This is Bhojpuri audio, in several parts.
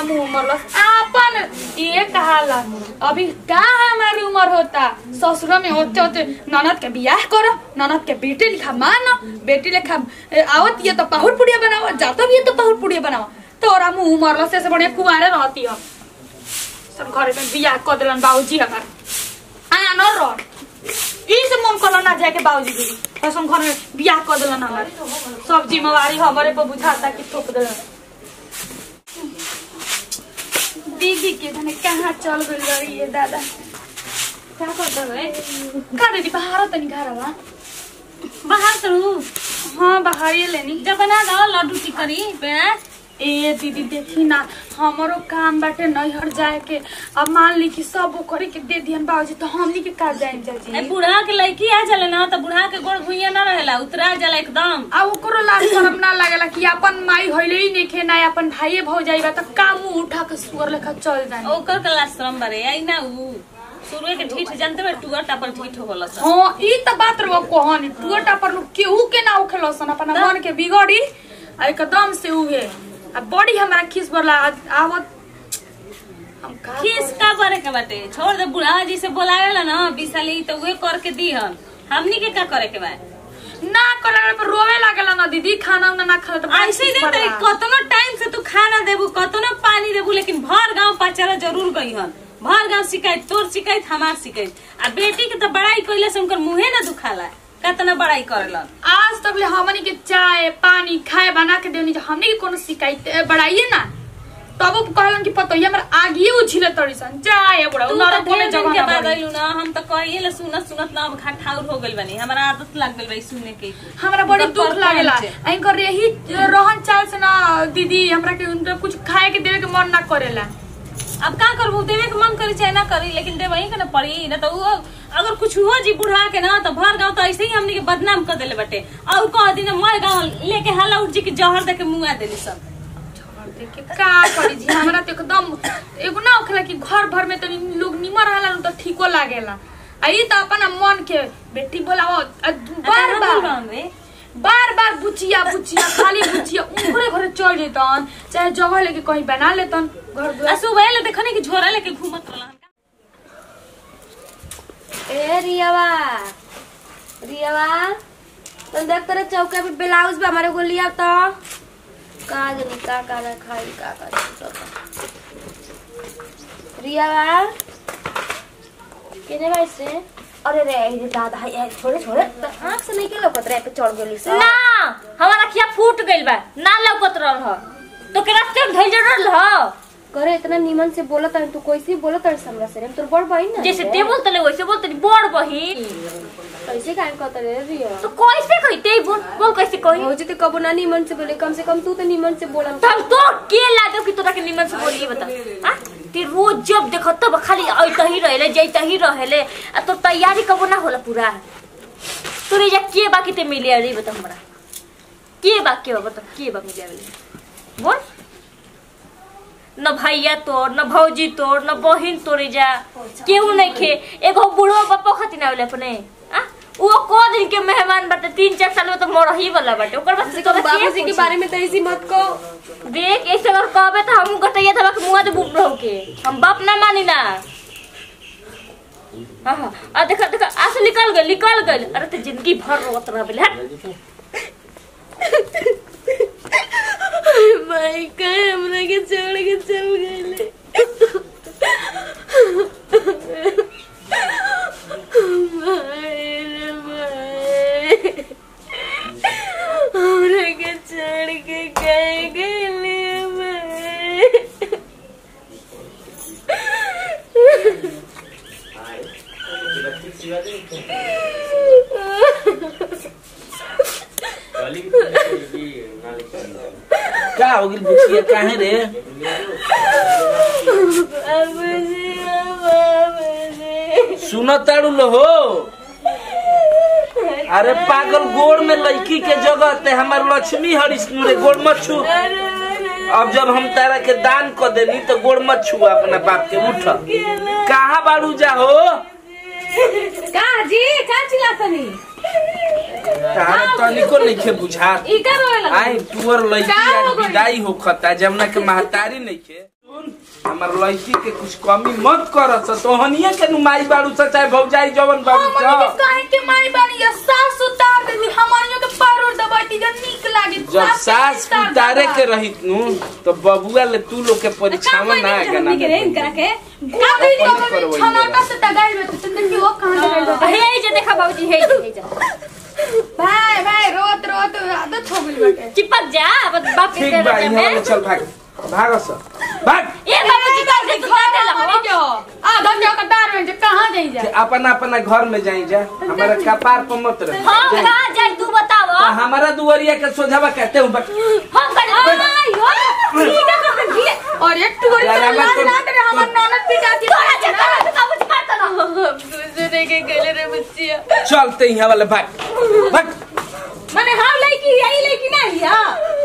मुंह मरलस आपन ये कहाला अभी का हमारी उम्र होता ससुर में होते होते ननद के बियाह करो ननद के बेटे लिखा मानो बेटी लिखा ए, आवत ये तो पाहुर पुड़िया बनाओ जाता भी ये तो पाहुर पुड़िया बनाओ तोरा मुंह मरलस ऐसे बढ़िया कुआरे रहती हो सब घरे में बियाह कर दिलन बाबूजी हमार आया न रह ई से मन कलो ना जाके बाबूजी के ऐसा घर में बियाह कर दिलन हमार सब जिम्मेवारी हमारे पर बुझाता कि थोप दिलन दीदी के धने कहाँ चल गइल रही है दादा क्या करता है का दीदी बाहर तनी घर बा बाहर तरू हाँ बाहर ये लेनी जब बना दो लड्डू टिकरी प्याज ए दीदी देखी ना हमारो काम बाटे नैहर जाए के अब मान ली कि सब वो करे के दे दिहन बाबूजी तो हमनी के का जाए ए जाजी बूढ़ा के लड़की आ चले ना तो बूढ़ा के गोड़ भुइया ना रहेला उतरा जाला एकदम आ ओकरो लाज शरम ना लागेला कि अपन माई होइले ही नइखे ना अपन भाइये भौजाई बा त का मुंह उठा के सुअर लेखा चल जानी ओकर के लाश्रम बरे आई ना उ शुरुए के ढीठ जानते बे टुआ टापर ढीठ होला सब हाँ ई त बात रहो कहनी टुअटा पर लोग केहू के ना उखेलो सन अपन मन के बिगड़ी आ एकदम से उहे आ बड़ी हमरा खिस बरला आवत हम का खीस का करे के बाटे छोड़ दे बूढ़ा जी से बोलावेला ना बिसाली तो उहे करके दीहन हमनी के का करे के बा ना करे पर रोवे लागेला ना दीदी खाना उना ना खाले तो ऐसे ही देते कतनो टाइम से तू खाना देबू कतनो पानी देबू लेकिन भर गांव पचारा जरूर गईहन भर गांव शिकायत तोर शिकायत हमार शिकायत आ बेटी के तो बड़ाई कइले से उनकर मुंहे ना दुखाला कतना बड़ाई करेलन आज तक ले हमनी के चाय पानी खाए बना के देनी जो हमनी के कोनो शिकायत ए, बढ़ाइए ना तब वो कहलन कि पतो हमर आगिए उछिले तड़ी सन जाए बुढ़ा तू नरक तो बोले ढेर दिन जगह के ना बाद बनी। अइलू ना हम तो कहिए ले सुनत सुनत ना अब ठाउर हो गइल बनी हमरा आदत लग गइल बा सुने के हमरा बड़ी उनका दुख परपंच। लागेला एंकर यही रहन चाल से ना दीदी हमरा के उनके कुछ खाए के देवे के मन ना करेला अब का करबू देवे के मन करी चाहे ना करी लेकिन देवे के ना पड़ी ना तो उ अगर कुछ हुआ जी बुढ़ा के ना तो भर गांव तो ऐसे ही हमनी के बदनाम कर देले बटे और कह दिन मर गांव लेके हाला उठ जी के जहर दे के मुंगा देली सब के का करी जी हमरा तो एकदम एगो ना होखेला कि घर भर में तो लोग निमर रहला न तो ठीको लागेला आ ई त अपन मन के बेटी बोलाओ आ बार बार रे बार बार बुचिया बुचिया खाली बुचिया उनकरे घरे चल जेतन चाहे जगह लेके कहीं बना लेतन घर आ दुआर सुबह ले देखनी कि झोरा लेके घूमत रहलन ए रियावा रियावा तुम देख तेरे चौके पे ब्लाउज पे हमारे को लिया तो का जानी का का ना खाई का का नहीं पता। रियावा केने भाई से अरे रे ये दादा है छोड़े छोड़े तो आंख से नहीं के लौकत रे पे चढ़ गेली से ना हमारा अखिया फूट गइल बा ना लौकत रहल ह तो के रास्ते में धइल रहल ह करे इतना नीमन से बोलत है तू कैसे बोलत है हमरा से रे तोर बड़ बहन ना जैसे रे। ते बोलते ले वैसे बोलते बड़ बहिन कैसे काम करता रे रिया तो कैसे कही ते बोल बोल कैसे कही भौजी तो कबो ना नीमन से बोले कम से कम तू तो नीमन से बोला तो हम तो के लागो कि तोरा के निमन से बोली बता हां ते रोज जब देखत तब खाली ऐत ही रहेले जैत ही रहेले आ तो तैयारी कबो ना होला पूरा तोरे जा के बाकी ते मिले अरे बता हमरा के बाकी हो बता के बा मिले अरे बोल न भैया तोर न भौजी तोर न बहिन तोरे जा केहू नहीं खे एगो बुढ़ो पप्पो खातिर ना अपने आ वो को दिन के मेहमान बाटे तीन चार साल में तो मर ही वाला बाटे ओकर बाद से तोरा के बाबूजी के पूछी? बारे में तो ऐसी मत को देख ऐसे अगर कहबे तो हम गटैया धबा के मुंह दे बुक रहो के हम बाप ना मानी ना हाँ हाँ आ देखा देखा आंसू निकल गए निकल गए अरे तो जिंदगी भर रोत रह बेले भाई कहे हमरा के छोड़ के चल गए हमरा के छोड़ के कहे गए भाई का हो गेल बुचिया काहे रे बाबूजी बाबूजी सुन ताड़ू लो हो अरे पागल गोड़ में लड़की के जगह ते हमार लक्ष्मी हरिष्णु रे गोड़ मत छू अब जब हम तारा के दान कर देनी तो गोड़ मत छू अपना बाप के उठ कहाँ बाड़ू जा हो का जी का चिल्लातनी तारा तनिको नइखे बुझात ई का रोए लगा आई तुअर लड़की आज विदाई होखता जमुना के महतारी नइखे सुन हमार लड़की के कुछ कमी मत करस तोहनिए के नुमाई बाड़ू सा चाहे भौजाई जवन बाड़ू हमनी के सा काहे के माई बानी या सास उतार देती हमनियो के पारोर दबाती जब नीक लागे जब सास उतारे के रहित नु तो बबुआ ले तू लोग के परीक्षावा ना गना के रे इनकरा के का करी अपन तो करवई छनाटा से दगाई में तो देखियो वो कहां से गइल बा। हे जे देखा बाबूजी हे जे, हे जे भाई भाई रोत रोत आदत हो गइल बाटे चिपक जा अब बाप के ठीक तेरे बा यहाँ में ले चल भाग भाग सा भाग ए बाबूजी का से तू काटे लहो क्यों आधा क्या कतार में जे कहां जाई जा कि अपना अपना घर में जाई जा हमारा कपार पर मत रह हम कहां जाई तू बताव तो हमारा दुआरिया के सोझावा कहते हूँ बट हम कर आई हो ठीक है कर दिए और एक टुकड़ी यार, तो हमार लाल तो- लाल रे हमर ननद पिटाती तोरा चक्कर में बाबूजी मारता ना दूसरे के गले रे बच्चिया चलते यहाँ वाले भाग भाग माने हम लड़की यही लड़की ना हिया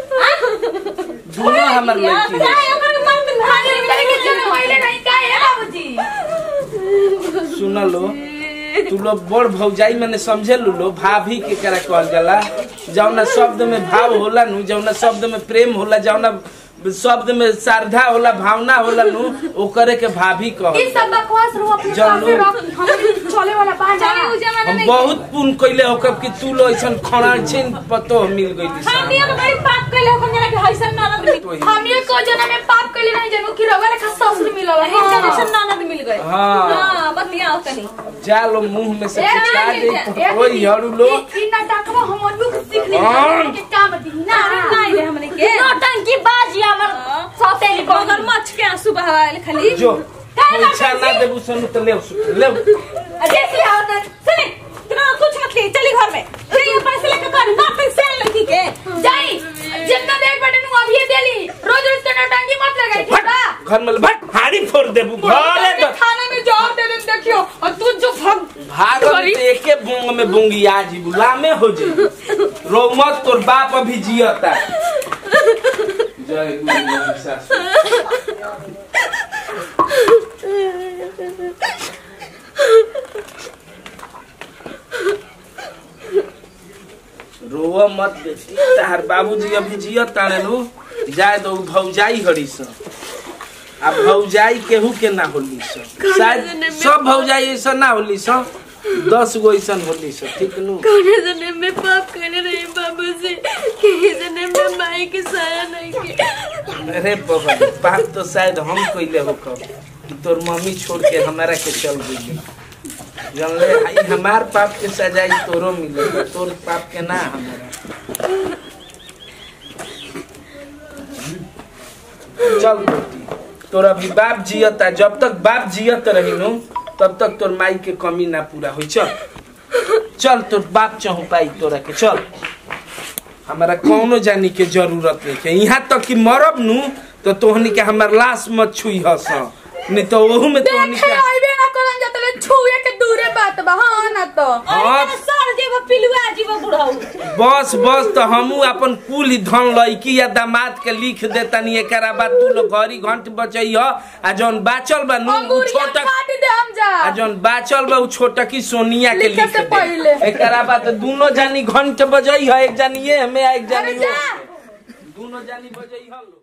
दोनों हमार लड़की है चाहे ओकर मर्द भागे करे के जन्म होइले नहीं का है बाबूजी सुन लो तू लोग बड़ भौजाई मैंने समझे लो लो भाभी के करा कहल जाला जौना शब्द में भाव होला नु जौना शब्द में प्रेम होला जौना शब्द में श्रद्धा होला भावना होला नु ओकरे के भाभी कह इस सब बकवास रो अपने जान पास में लो। रख हम चले वाला बात चले उ जमाना हम नहीं बहुत पुण्य कइले हो कब कि तू लो ऐसन खड़ा छिन पतो मिल गइली हम सा ये तो बड़ी पाप कइले हो जना के हइसन ननद मिल तो ही। हम ये को जना में पाप कइले नहीं जनू कि रवा लेखा ससुर मिलल है हिंसा जैसन ननद मिल गए हाँ हां बतियाओ तनी जा लो मुंह में से ए, पिछा ए, दे ए, ओई हड़ू लो ई- ई नाटकवा हम लोग सीख ले हाँ। के काम दी ना नहीं रे हमने के नौटंकी बाजी हमर सौतेली मगर बगर मच के आंसू बहावे खाली जो इच्छा ना देबू सनु तो ले ले देखी आवत सुने इतना कुछ मत ले चली घर में नहीं ये पैसे लेके कर ना पैसे लड़की के जाई जितना देख बटे नु अभी देली रोज रोज तना टांगी मत लगाई ठीक बा घर में भाग हाड़ी फोड़ देबू घरे तो खाने में जवाब दे दे देखियो और तू जो भग भागल तो एके बूंग में बूंगी आज गुलामे हो जाई रो मत तोर बाप अभी जियता जय गुरु गोविंद सासु रोवा मत बेटी तार बाबूजी अभी जियत तारे नु जाए दो भौजाई हरी स आ भौजाई केहू के ना होली स शायद सब भौजाई ऐसा ना होली स दस गो ऐसा होली स ठीक नु कौने जन्म में पाप करे रहे बाबू से कहीं जन्म में माई के साया नहीं के अरे बाबा बात तो शायद हम कइले हो कब कि तोर मम्मी छोड़ के हमारा के चल गई जानले आई हमार पाप के सजाई तोरो मिले तोर पाप के ना हमारा चल बेटी तोर अभी बाप जियता जब तक बाप जियत रही नु तब तक तोर माई के कमी ना पूरा होई चल चल तोर बाप चहु पाई तोरा के चल हमारा कौनो जानी के जरूरत नहीं है यहाँ तक कि मरब नु तो तोहनी के हमार लाश मत छुई हस नहीं तो ओहू में तोहनी देखे के आइबे ना करन जतले छुए के दूरे बात बा हां ना तो हाँ सर जेब पिलुआ जीव बुढ़ाऊ बस बस तो हमू अपन कुल ही धन लड़की या दामाद के लिख देतनी एकरा बाद तू लोग घड़ी घंट बचई ह आ जौन बाचल बा नु उ अंगूरिया छोटक काट दे हम जा आ जौन बाचल बा उ छोटकी सोनिया के लिखे लिख से दे पहिले। एकरा बाद दोनों जानी घंट बजई ह एक जानी ये में आ एक अरे जानी जा वो दोनों जानी बजई ह लो